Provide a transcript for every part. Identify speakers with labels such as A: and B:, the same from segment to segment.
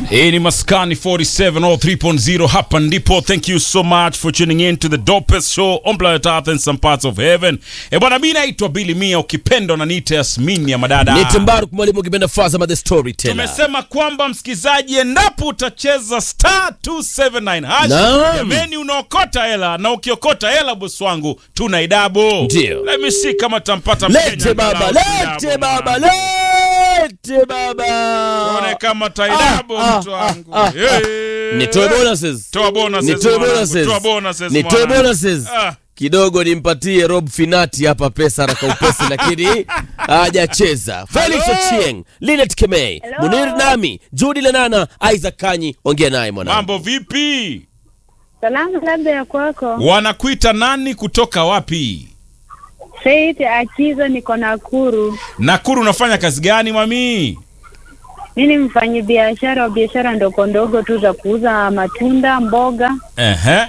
A: Hii ni Maskani 47 or 3.0 hapa ndipo. Thank you so much for tuning in to the dopest show on planet Earth and some parts of heaven. E bwana, mimi naitwa Billy Mia, ukipenda na niite Yasmini ya madada.
B: Ni Mbaruk mwalimu ukipenda Fazama the storyteller.
A: Tumesema kwamba msikizaji, endapo utacheza star 279 hash,
B: Naam.
A: jameni, unaokota hela na ukiokota hela, bosi wangu, tuna idabo.
B: Ndio.
A: Let me see kama tampata
B: Lete
A: Mkenya
B: baba,
A: angalau
B: lete
A: idabo,
B: baba,
A: man.
B: lete baba.
A: Tuone kama taidabo
B: Ah,
A: mtu
B: ah,
A: wangu.
B: ah,
A: Yeah.
B: Nitoe bonuses.
A: Toa bonuses,
B: Nitoe
A: mwanangu.
B: bonuses.
A: Toa bonuses,
B: Nitoe
A: mwanangu.
B: bonuses.
A: Ah.
B: Kidogo nimpatie Rob Finati hapa pesa haraka upesi, lakini hajacheza. Felix
A: Hello.
B: Ochieng, Linet Kemei,
C: Hello.
B: Munir Nami, Judy Lenana, Isaac Kanyi, ongea naye mwanangu.
A: Mambo vipi?
C: Salamu labda ya kwako.
A: Wanakuita nani kutoka wapi?
C: Faith Akizo, niko Nakuru.
A: Nakuru unafanya kazi gani mami?
C: Mi ni mfanyi biashara wa biashara ndogo ndogo tu za kuuza matunda, mboga.
A: Ehe.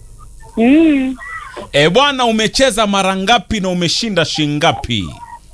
C: Mm.
A: E bwana, umecheza mara ngapi na umeshinda shingapi?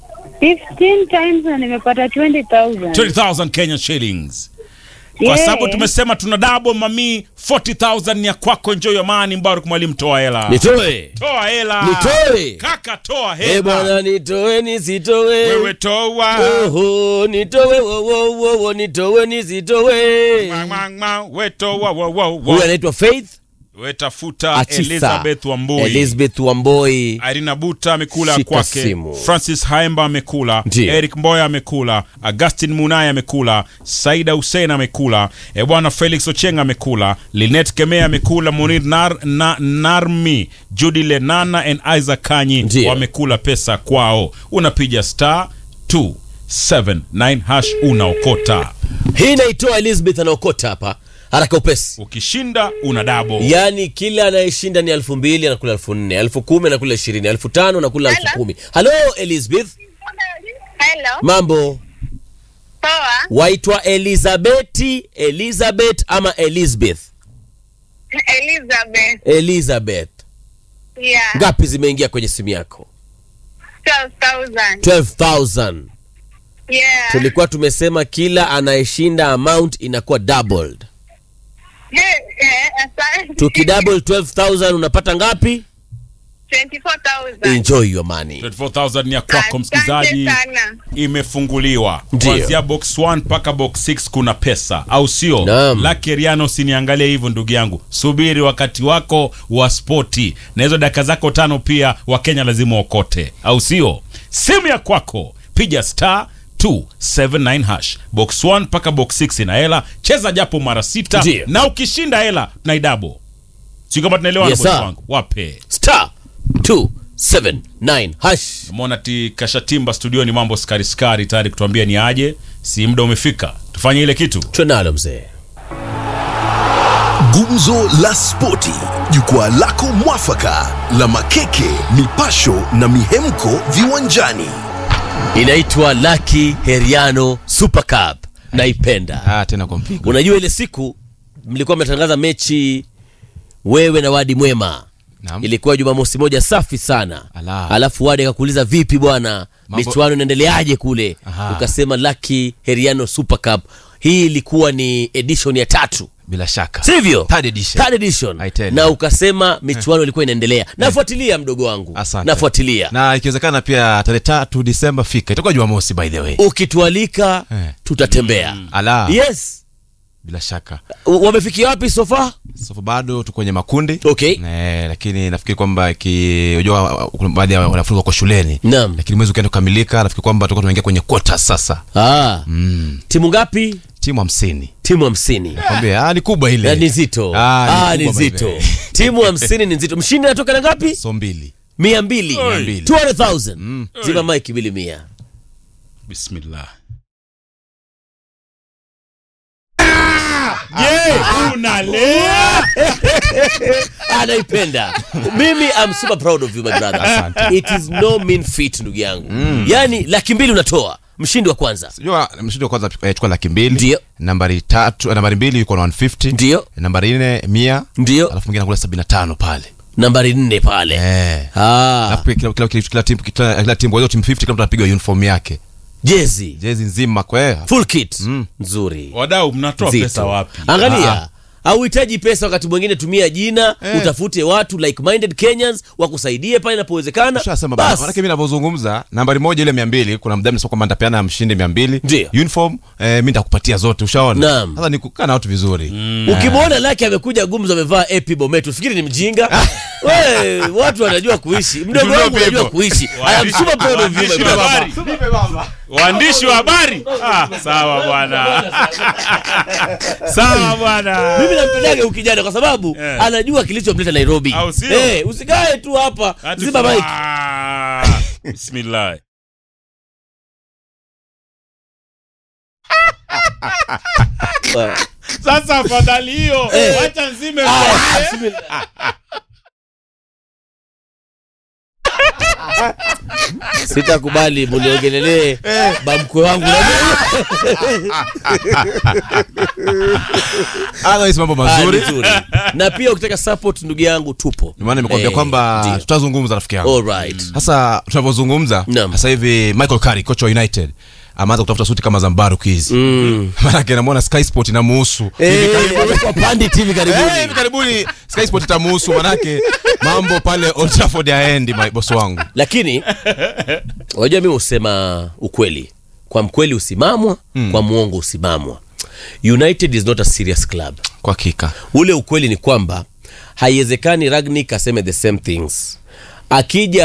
C: 15 times na nimepata 20,000.
A: 20,000 Kenya shillings. Kwa
C: Yeah.
A: sababu tumesema tuna double mami, 40,000 ni ya kwako. Enjoy your money. Mbaruk mwalimu, toa hela,
B: Nitoe.
A: toa hela,
B: Nitoe.
A: kaka, toa
B: Eh
A: hela,
B: bwana nitoe nisitoe.
A: wewe toa
B: Oho, nitowe wo wo wo wo nitowe nisitowe.
A: Mwa, mwa, mwa, we toa wo, wo, wo.
B: Huyu anaitwa Faith
A: we tafuta
B: Achisa.
A: Elizabeth Wambui
B: Elizabeth Wamboi.
A: Irina Buta amekula
B: Shika
A: kwake,
B: simu.
A: Francis Haemba amekula,
B: Ndiyo.
A: Eric Mboya amekula, Augustin Munai amekula, Saida Hussein amekula, e bwana Felix Ocheng amekula, Linet Kemea amekula, Munir Nar, na, Narmi, Judy Lenana and Isaac Kanyi
B: Ndiyo.
A: wamekula pesa kwao. Unapiga star 279 hash unaokota,
B: Hii naitoa Elizabeth anaokota hapa haraka upesi.
A: ukishinda una dabo.
B: Yaani kila anayeshinda ni elfu mbili anakula elfu nne elfu kumi anakula ishirini elfu tano anakula elfu
C: Hello.
B: kumi Halo Elizabeth,
C: Hello.
B: mambo?
C: Poa.
B: Waitwa Elizabeth, Elizabeth ama Elizabeth?
C: Elizabeth.
B: Elizabeth.
C: Yeah.
B: Ngapi zimeingia kwenye simu yako?
C: 12,000.
B: 12000
C: Yeah.
B: tulikuwa tumesema kila anayeshinda amount inakuwa doubled.
C: Eh, eh, asante.
B: Tukidouble 12000 unapata ngapi?
C: 24,000.
B: Enjoy your money.
A: 24,000 ni ya kwako
C: Asante
A: msikilizaji.
C: sana.
A: imefunguliwa
B: Ndiyo.
A: kuanzia box 1 mpaka box 6 kuna pesa au sio
B: Naam.
A: laki riano usiniangalie hivyo ndugu yangu subiri wakati wako wa spoti na hizo dakika zako tano pia wakenya lazima okote au sio simu ya kwako piga star 279 hash box 1 mpaka box 6 ina hela cheza japo mara sita
B: Ndiyo.
A: na ukishinda hela tunaidabo si kama tunaelewana
B: Yes,
A: bosi
B: sir.
A: wangu wape
B: Star 279 hash.
A: Mona ti kashatimba studioni mambo skari skari tayari kutuambia ni aje si muda umefika tufanye ile kitu
B: Tunalo mzee.
D: Gumzo la Spoti, jukwaa lako mwafaka la makeke, mipasho na mihemko viwanjani.
B: Inaitwa Lucky Heriano Super Cup. Naipenda.
E: Ah, tena kwa mpigo.
B: Unajua ile siku mlikuwa mnatangaza mechi wewe na Wadi Mwema.
E: Naam.
B: Ilikuwa Jumamosi moja safi sana.
E: Ala.
B: Alafu Wadi akakuuliza vipi bwana?
E: Mambo-
B: Michuano inaendeleaje kule?
E: Aha.
B: Ukasema Lucky Heriano Super Cup. Hii ilikuwa ni edition ya tatu.
E: Bila shaka.
B: Sivyo?
E: Third edition.
B: Third edition.
E: I tell you.
B: Na ukasema michuano ilikuwa inaendelea. Nafuatilia mdogo wangu.
E: Asante.
B: Nafuatilia.
E: Na ikiwezekana pia tarehe tatu Disemba fika. Itakuwa Jumamosi by the way.
B: Ukitualika
E: Eh.
B: tutatembea.
E: Ala.
B: Yes.
E: Bila shaka.
B: U- Wamefikia wapi so far?
E: So bado tuko kwenye makundi.
B: Okay.
E: Eh, lakini nafikiri kwamba ki unajua kuna baadhi ya wanafunzi wako shuleni.
B: Naam.
E: Lakini mwezi ukienda kukamilika nafikiri kwamba tutakuwa tunaingia kwenye quarters sasa.
B: Ah.
E: Mm.
B: Timu ngapi?
E: Timu 50.
B: Timu hamsini.
E: Nakwambia ah ni kubwa ile.
B: Na ni nzito.
E: Ah, ni
B: Ah, ni
E: kubwa by the
B: nzito.
E: way.
B: Timu hamsini ni nzito. Mshindi anatoka na ngapi?
E: So mbili.
B: Mia mbili.
A: Oi.
E: mbili.
B: 200,000. Zima mike bili mia.
A: bismillah Je, unalea
B: Anaipenda. Mimi I'm super proud of you my brother. It is no mean feat ndugu yangu. Yaani laki mbili unatoa. Mshindi wa kwanza.
E: Unajua mshindi wa kwanza eh, chukua laki mbili.
B: Ndio.
E: Nambari tatu, nambari mbili yuko na 150.
B: Ndio.
E: Nambari nne mia.
B: Ndio.
E: Alafu mwingine anakula 75 pale.
B: Nambari nne pale.
E: Eh.
B: Ah.
E: Alafu kila kila kila kila timu kila kila timu kwa hiyo timu 50 kila mtu anapiga uniform yake.
B: jezi
E: jezi nzima kwe
B: full kit nzuri
A: wadau mnatoa
B: Nzito.
A: pesa wapi
B: angalia hauhitaji pesa wakati mwingine tumia jina
E: Eh.
B: utafute watu like minded kenyans wakusaidie pale inapowezekana
E: Ushasema bana,
B: Bas.
E: manake mi navyozungumza nambari moja ile mia mbili kuna mdhamini sasa kwamba nitapeana mshindi mia mbili
B: Ndio.
E: uniform eh, mi nitakupatia zote ushaona
B: Naam.
E: sasa ni kukaa na watu vizuri
B: ukimwona lake amekuja gumzo amevaa epi bometu fikiri ni mjinga we watu wanajua kuishi mdogo
E: Tununue
B: wangu unajua
E: pepo.
B: kuishi I am super proud of you, my
A: Waandishi wa
B: brother.
A: habari. waandishi wa habari ah, sawa bwana sawa bwana
B: mimi nampendaga ukijana kwa sababu
A: Eh.
B: anajua kilichomleta nairobi
A: Au sio?
B: Eh, usikae tu hapa
A: Ati-
B: ziba mike
A: Ah, bismillah sasa afadhali hiyo
B: Eh.
A: wacha nzime
B: Ah,
A: mkono.
B: bismillah. sitakubali muniongelele bamkwe wangu
E: Otherwise mambo
B: Ah,
E: mazuri
B: vizuri. na pia ukitaka support ndugu yangu tupo
E: Ndio maana nimekwambia
B: Eh,
E: kwamba
B: ndio.
E: tutazungumza rafiki yangu
B: Alright.
E: sasa tunavyozungumza
B: Naam.
E: sasa hivi michael Carrick kocha wa united ameanza kutafuta suti kama za mbaruku hizi
B: Mm.
E: maanake namwona sky sport inamuhusu
B: Eh, amekuwa pandit hivi
E: Eh,
B: karibuni
E: hivi karibuni sky sport itamuhusu manake mambo pale old trafford yaendi my boss wangu
B: lakini unajua mimi husema ukweli kwa mkweli usimamwa kwa mwongo usimamwa united is not a serious club
E: kwa hakika
B: ule ukweli ni kwamba haiwezekani ragnik aseme the same things akija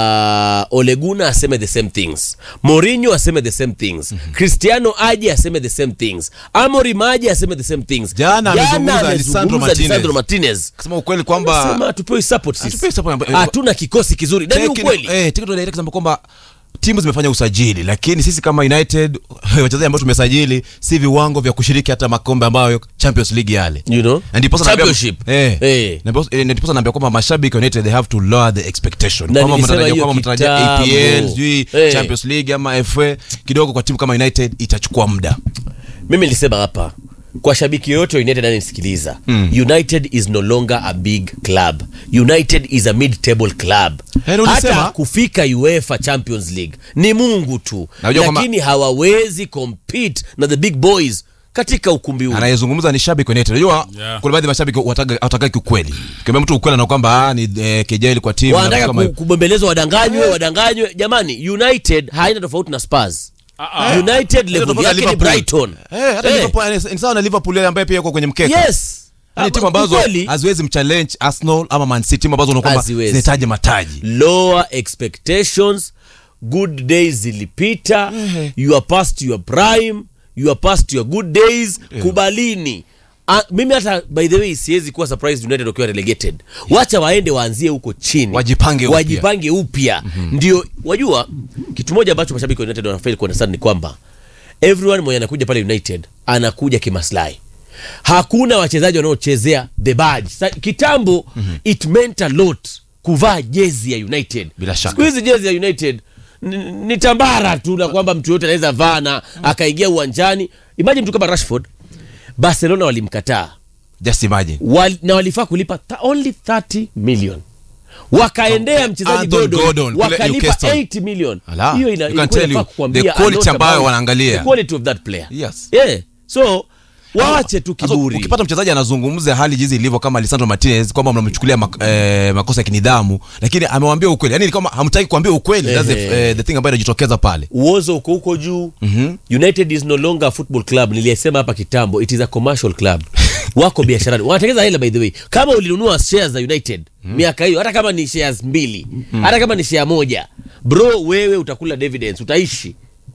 B: oleguna aseme the same things morinho aseme the same things cristiano aje aseme the same things amorim aje aseme the same things
E: Jana amezungumza
B: amezungumza
E: Lisandro Martinez.
B: Lisandro Martinez.
E: kusema ukweli kwamba
B: Sema hatupewi support sisi.
E: Hatupewi support.
B: hatuna kikosi kizuri na ni
E: Technical-
B: ukweli
E: eh, technical director kusema kwamba timu zimefanya usajili lakini sisi kama united wachezaji ambao tumesajili si viwango vya kushiriki hata makombe ambayo champions league yale
B: you know
E: Na ndiposa naambia-
B: championship
E: eh,
B: Eh.
E: na ndiposa- eh, na ndiposa naambia kwamba mashabiki wa united they have to lower the expectation
B: Na
E: kwamba
B: nilisema
E: mnatarajia
B: hiyo
E: kwamba mnatarajia
B: kitambo.
E: apl sijui
B: Eh.
E: champions league ama fa kidogo kwa timu kama united itachukua muda
B: mimi nilisema hapa kwa shabiki yoyote wa united ananisikiliza mm. united is no longer a big club united is a mid table club
E: Hello, ulisema?
B: hata kufika uefa champions league ni mungu tu
E: Najua kwamba-
B: lakini hawawezi compete na the big boys katika ukumbi huu
E: anayezungumza ni shabiki wa united unajua
A: Yeah.
E: kuna baadhi ya mashabiki wataka ukweli kiambia mtu ukweli na kwamba ah, ni eh, kejeli kwa timu na
B: wanataka
E: vitu kama
B: ku-
E: hivyo.
B: kubembelezwa wadanganywe wadanganywe jamani united haina tofauti na spurs united level
E: tofauti na
B: yake ni
E: Liverpool.
B: brighton
E: Eh, hata
B: Eh.
E: Liverpool, eh, ni sawa na liverpool ile ambaye pia yuko kwenye mkeka
B: yes
E: Yaani timu
B: Ama
E: ambazo
B: ukweli,
E: haziwezi mchallenge arsenal ama man city timu ambazo unaona kwamba
B: Haziwezi.
E: zinahitaji mataji
B: lower expectations good days zilipita you are past your prime you are past your good days kubalini Ah, mimi hata by the way siwezi kuwa surprised united wakiwa relegated wacha waende waanzie huko chini
E: Wajipange upya.
B: wajipange upya ndio wajua kitu moja ambacho mashabiki wa united wanafeli kuunderstand ni kwamba everyone mwenye anakuja pale united anakuja kimaslahi hakuna wachezaji wanaochezea the badge Sa, kitambo it meant a lot kuvaa jezi ya united
E: Bila shaka.
B: siku hizi jezi ya united ni, ni tambara tu na kwamba mtu yote anaweza vaa na akaingia uwanjani imagine mtu kama rashford barcelona walimkataa
E: just imagine
B: Wal, na walifaa kulipa th only 30 million wakaendea mchezaji
E: Anton
B: Gordon,
E: Gordon, kule
B: wakalipa
E: Newcastle.
B: 8 million
E: Ala,
B: hiyo
E: you
B: ina,
E: can
B: ilikuwa
E: tell
B: inafaa
E: you
B: kukwambia
E: the
B: a
E: quality
B: lot
E: ambayo
B: about
E: wanaangalia.
B: the quality of that player
E: Yes.
B: yeah so waache tu
E: Sasa
B: kiburi
E: ukipata mchezaji anazungumza hali jinsi ilivyo kama Lisandro Martinez kwamba mnamchukulia mak eh, makosa ya kinidhamu lakini amewambia ukweli yani ni kama hamtaki kuambia ukweli that's the,
B: Ehe.
E: eh, the thing ambayo inajitokeza pale
B: uozo uko huko juu mm-hmm. united is no longer a football club niliyesema hapa kitambo it is a commercial club wako biasharani wanatengeza hela by the way kama ulinunua shares za united mm. miaka hiyo hata kama ni shares mbili mm. hata kama ni share moja bro wewe utakula dividends utaishi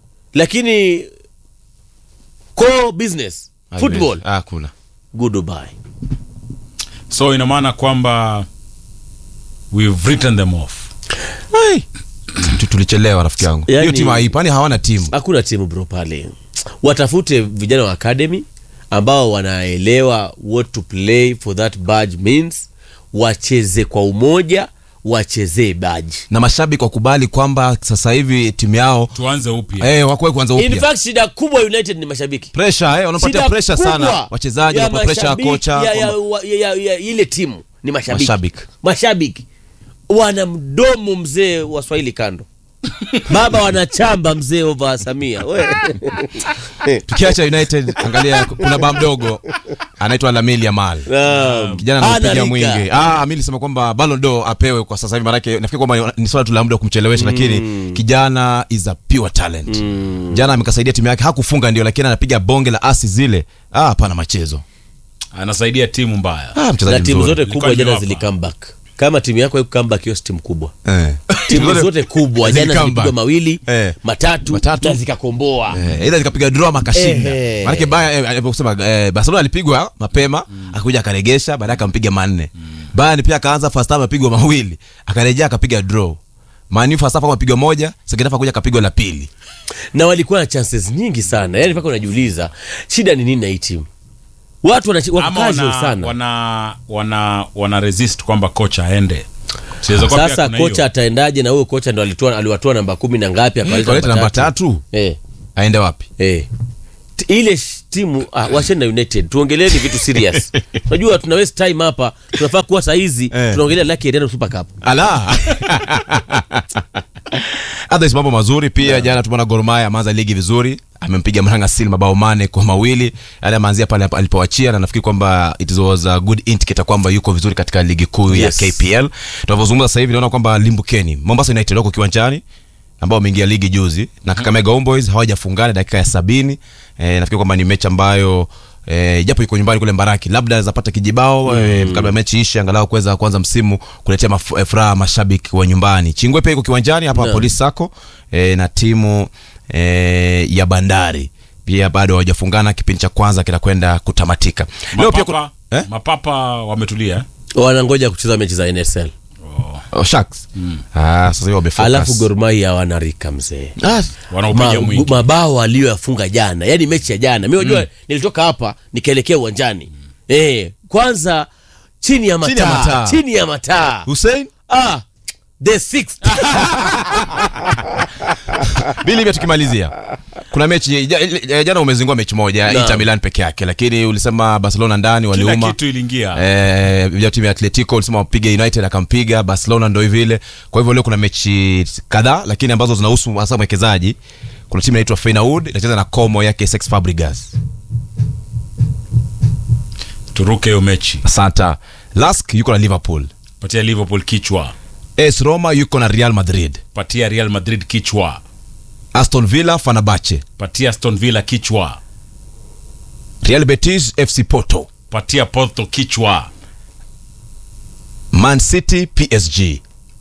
B: lakini core business football
E: ah kuna
B: goodbye
A: so ina maana kwamba we've written them off
E: Tu- tulichelewa rafiki yangu hiyo
B: Yani-
E: timu haipo yani hawana timu
B: hakuna timu bro pale watafute vijana wa academy ambao wanaelewa what to play for that badge means wacheze kwa umoja wachezee badge
E: na mashabiki wakubali kwamba sasa hivi timu yao
A: tuanze upya
E: eh, wakuwe kuanza
B: in
E: upya
B: fact shida kubwa united ni mashabiki
E: pressure eh, wanapatia
B: Shida
E: pressure sana
B: kubwa
E: wachezaji
B: ya
E: wanapa pressure ya
B: mashabiki-
E: kocha
B: ya, ya,
E: kwamba-
B: wa- ya, ya, ya, ile timu ni mashabiki
E: Mashabiki.
B: mashabiki wana mdomo mzee wa swahili kando baba wanachamba mzee ova Samia We.
E: tukiacha united angalia kuna baa mdogo anaitwa lamil yamal
B: Naam.
E: kijana
B: Hana
E: anapiga
B: rika.
E: mwingi ah, mi nisema kwamba Ballon d'Or apewe kwa sasa hivi maanake nafikiri kwamba ni swala tu la muda wa kumchelewesha lakini kijana is a pure talent jana amekasaidia timu yake hakufunga ndio lakini anapiga bonge la asi zile ah, hapana machezo
A: anasaidia timu mbaya
E: ah, mchezaji
B: na timu
E: mzuri.
B: zote kubwa
A: Ilikuwa
B: jana
A: imewapa.
B: zili comeback kama timu yako haiku comeback hiyo si timu kubwa
E: eh.
B: timu zote kubwa
E: zili
B: jana
E: comeback.
B: zilipigwa mawili
E: Eh.
B: matatu,
E: Matatu.
B: na zikakomboa
E: Eh, aidha zikapiga draw ama akashinda
B: Ehe.
E: maanake baya eh, aliposema eh, barcelona alipigwa mapema akakuja akaregesha baadaye akampiga manne bayern pia akaanza first half apigwa mawili akarejea akapiga draw mani first half akapigwa moja second half akuja akapigwa la pili
B: na walikuwa na chances nyingi sana yani mpaka unajiuliza shida ni nini na hii timu watu wana- wako
A: ama
B: casual
A: wana,
B: sana
A: wana, wana, wana resist kwamba kocha aende Siweza kuwa pia
B: sasa
A: kuna
B: kocha
A: hiyo.
B: ataendaje na huyo kocha ndo alitoa aliwatoa namba kumi na ngapi akaleta
E: kaleta namba tatu
B: eh,
E: aende wapi
B: eh. T- ile sh- timu ah, wacheni na united tuongeleeni vitu serious unajua tuna waste time hapa tunafaa kuwa sahizi
E: Eh.
B: tunaongelea laki Eriano super cup
E: ala Others mambo mazuri pia jana tumeona Gor Mahia ameanza ligi vizuri amempiga Mhanga Seal mabao mane kwa mawili yani ameanzia pale alipoachia na nafikiri kwamba it was a good indicator kwamba yuko vizuri katika ligi kuu
B: Yes.
E: ya KPL tunavyozungumza sasa hivi naona kwamba limbukeni Mombasa United wako kiwanjani ambao wameingia ligi juzi na Kakamega Homeboys hawajafungana dakika ya sabini e, nafikiri kwamba ni mechi ambayo E, japo iko nyumbani kule Mbaraki, labda zapata kijibao mm. e, kabla mechi ishe, angalau kuweza kuanza msimu kuletea maf- eh, furaha mashabiki wa nyumbani. Chingwe pia iko kiwanjani hapa
B: Naam.
E: Police Sacco e, na timu e, ya Bandari pia bado hawajafungana, kipindi cha kwanza kinakwenda kutamatika. Leo pia
A: mapapa,
E: kuna, eh?
A: mapapa wametulia eh?
B: wanangoja kucheza mechi za NSL
E: oh, Sharks ah, sasa hivi wamefocus.
B: alafu Gor Mahia hawana rika mzee
E: ah,
A: wanaopiga
B: Ma-
A: mwingi
B: mabao aliyoyafunga jana yani mechi ya jana mi unajua nilitoka hapa nikaelekea uwanjani eh, kwanza chini ya
E: Chini ya
B: mataa
E: mataa.
B: chini ya mataa
E: Hussein
B: ah, the sixth
E: Bili pia tukimalizia kuna mechi ja- ja- jana umezingua mechi moja
B: Naam.
E: Inter Milan peke yake, lakini ulisema Barcelona ndani
A: kila
E: waliuma
A: kitu iliingia
E: eh, vijana timu ya Atletico ulisema wapige United akampiga Barcelona, ndo vile. Kwa hivyo leo kuna mechi kadhaa, lakini ambazo zinahusu hasa mwekezaji. Kuna timu inaitwa Feyenoord inacheza na Como yake Cesc Fabregas.
A: turuke hiyo mechi
E: Asante. Lask yuko na Liverpool.
A: patia liverpool kichwa
E: AS Roma yuko na Real Madrid.
A: patia real madrid kichwa
E: Aston Villa Fenerbahce.
A: patia aston villa kichwa
E: Real Betis FC Porto.
A: patia porto kichwa
E: Man City PSG.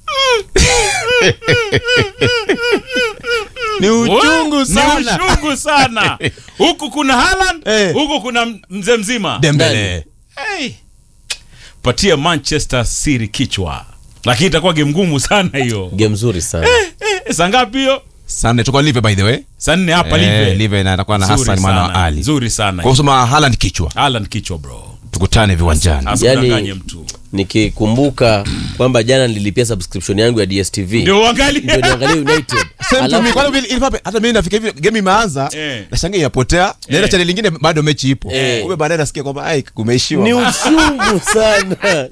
E: ni uchungu
A: ni uchungu sana huku kuna Haaland
E: Eh.
A: huku kuna m- mzee mzima
E: Dembele.
A: hey. patia manchester city kichwa lakini itakuwa game ngumu sana hiyo
B: game nzuri sana
A: eh, saa ngapi hiyo
E: Sunday tuko live by the way.
A: saa nne hapa
E: Eh,
A: live
E: live na atakuwa na
A: Nzuri
E: Hassan mwana wa
A: sana,
E: Ali.
A: nzuri sana
E: Kwa kusema Haaland kichwa.
A: Haaland kichwa bro
E: Tukutane viwanjani.
A: asikudanganye
B: Yani-
A: mtu
B: nikikumbuka kwamba jana nililipia subscription yangu ya dstv
A: ndio
B: ndio
A: uangalie
B: niangalie united
E: Same to me.
B: Alafu-
E: Kwani vile- ilifaa- hata mimi nafika hivi game imeanza
A: Eh.
E: nashangaa inapotea naenda
A: Eh.
E: channel lingine bado mechi ipo
B: Eh.
E: kumbe baadaye nasikia kwamba ai kumeishiwa
B: ni uchungu sana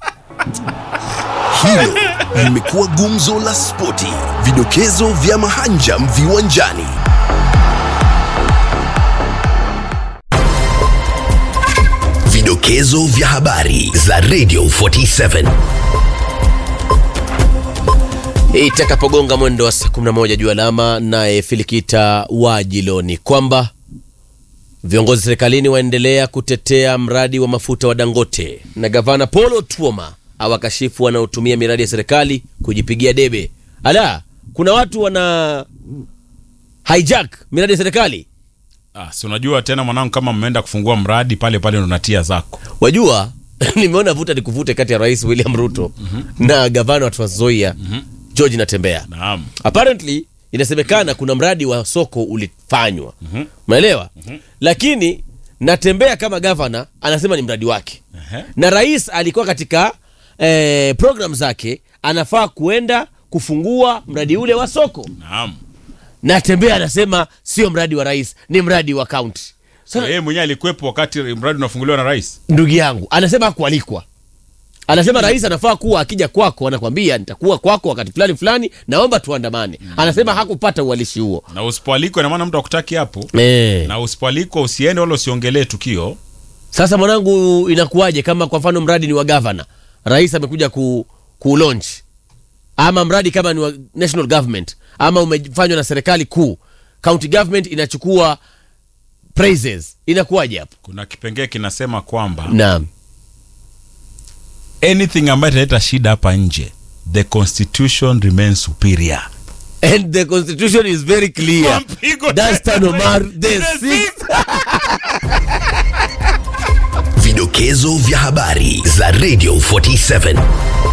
D: Hilo limekuwa gumzo la spoti, vidokezo vya mahanjam viwanjani. Vidokezo vya habari za Radio 47.
B: itakapogonga mwendo wa saa 11 juu alama naye filikita wajiloni kwamba viongozi serikalini waendelea kutetea mradi wa mafuta wa dangote na gavana polo tuoma awakashifu wanaotumia miradi ya serikali kujipigia debe ala kuna watu wana hijack miradi ya serikali
A: ah, si unajua tena mwanangu kama mmeenda kufungua mradi pale pale ndo natia zako
B: wajua nimeona vuta ni kuvute kati ya rais william ruto na gavana wa Trans Nzoia george natembea
A: naam
B: apparently inasemekana kuna mradi wa soko ulifanywa umeelewa lakini natembea kama gavana anasema ni mradi wake
A: Ehe.
B: na rais alikuwa katika eh, program zake anafaa kuenda kufungua mradi ule wa soko
A: naam
B: natembea anasema sio mradi wa rais ni mradi wa kaunti
A: So, yeye mwenyewe alikuwepo wakati mradi unafunguliwa na rais
B: ndugu yangu anasema hakualikwa anasema rais anafaa kuwa akija kwako anakwambia nitakuwa kwako wakati fulani fulani naomba tuandamane anasema hakupata uhalisi huo
A: na usipoalikwa ina maana mtu akutaki hapo
B: eh.
A: na usipoalikwa usiende wala usiongelee tukio
B: Sasa mwanangu, inakuwaje kama kwa mfano mradi ni wa gavana, rais amekuja ku, ku launch ama mradi kama ni wa national government ama umefanywa na serikali kuu, county government inachukua praises, inakuwaje hapo?
A: kuna kipengee kinasema kwamba
B: Naam,
A: anything ambayo italeta shida hapa nje the constitution remains superior
B: and the constitution is very clear.
A: Mpigo
B: Dastan
A: tena.
B: Omar the
A: The
B: sixth.
D: Vidokezo vya habari za Radio 47